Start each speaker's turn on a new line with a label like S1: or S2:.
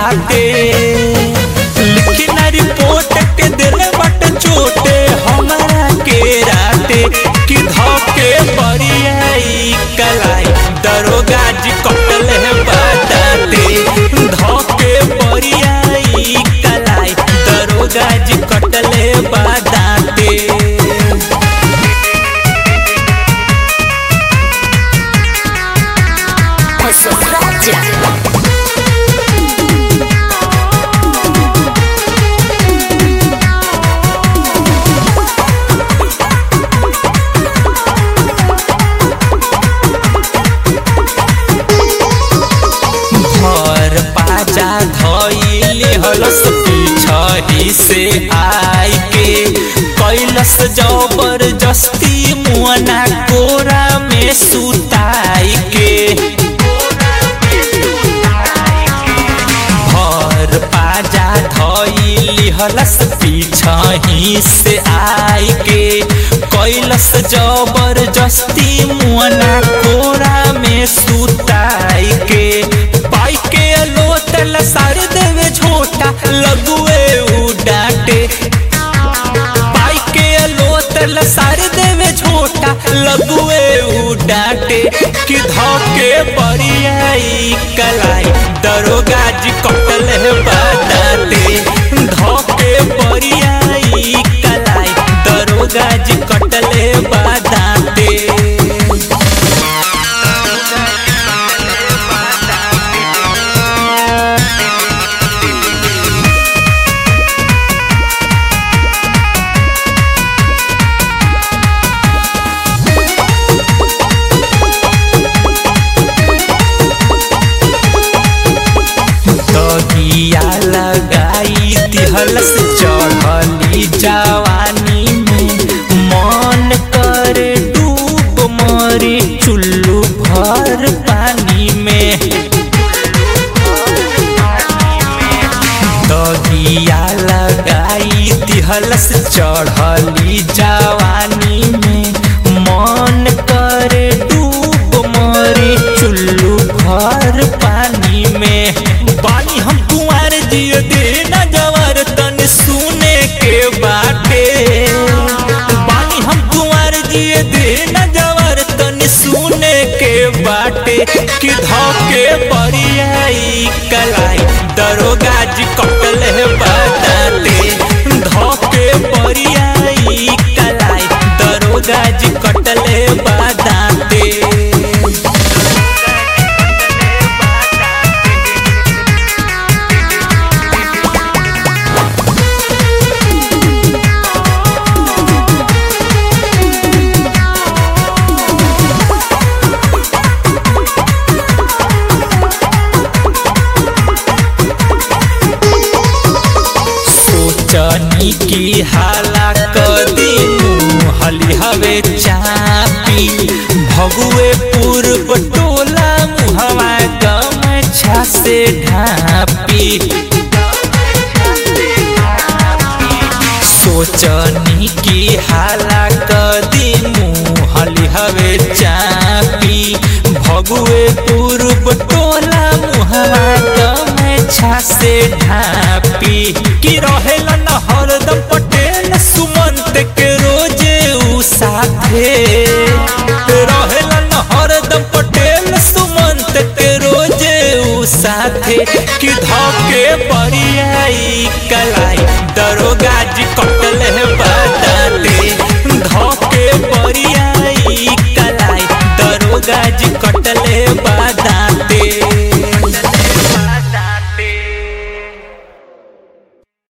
S1: बाटे लिखी ना रिपोर्ट के दिल बट चोटे हमारा के राते कि धोके बरियाई कलाई दरोगा जी कटल है बाटे धोके बरियाई कलाई दरोगा जी कटल है बाटे
S2: Posofratia.
S1: घर पाजा धइले हलस पीछही से आई के कैलस जबरदस्ती मुअना कोरा में सुताई के घर पाजा धइली हलस पीछही से आई के कैलस जबरदस्ती मुअना कोरा में सुताई के पाई के लोटल सार देवे झोटा लगुए उ डांटे पाई के लोटल सार देवे झोटा लगुए उ डांटे कि धोके बरियाई कलाई दरोगा जी कटल है बाटे धोके बरियाई कलाई दरोगा जी कटल है बाटे दगिया लगाई दिहलस चढ़ली जवानी में मन कर डूब मरी चुल्लू भर पानी में दगिया लगाई दिहलस चढ़ली जवानी में मन कर डूब मरी चुल्लू भर पानी में बानी हम कुंवर दिए दे न जवर तन सुने के बाटे बानी हम कुंवर दिए दे न जवर तन सुने के बाटे कि धोके बरियाई कलाई दरोगा जी कटल है बाटे धोके बरियाई कलाई दरोगा जी कटल है बाटे सोचनी की हाला कदी हली हवे चापी भगुए पूर्व टोला मुहवा गमछा से ढापी सोचनी की हाला कदी मुहली हवे चापी भगुए पूर्व टोला मुहवा गमछा से ढापी कि रहेला न हरदम पटेल सुमंत के रोजे उ साथे रहेला न हरदम पटेल सुमंत के रोजे उ साथे कि धोके बरियाई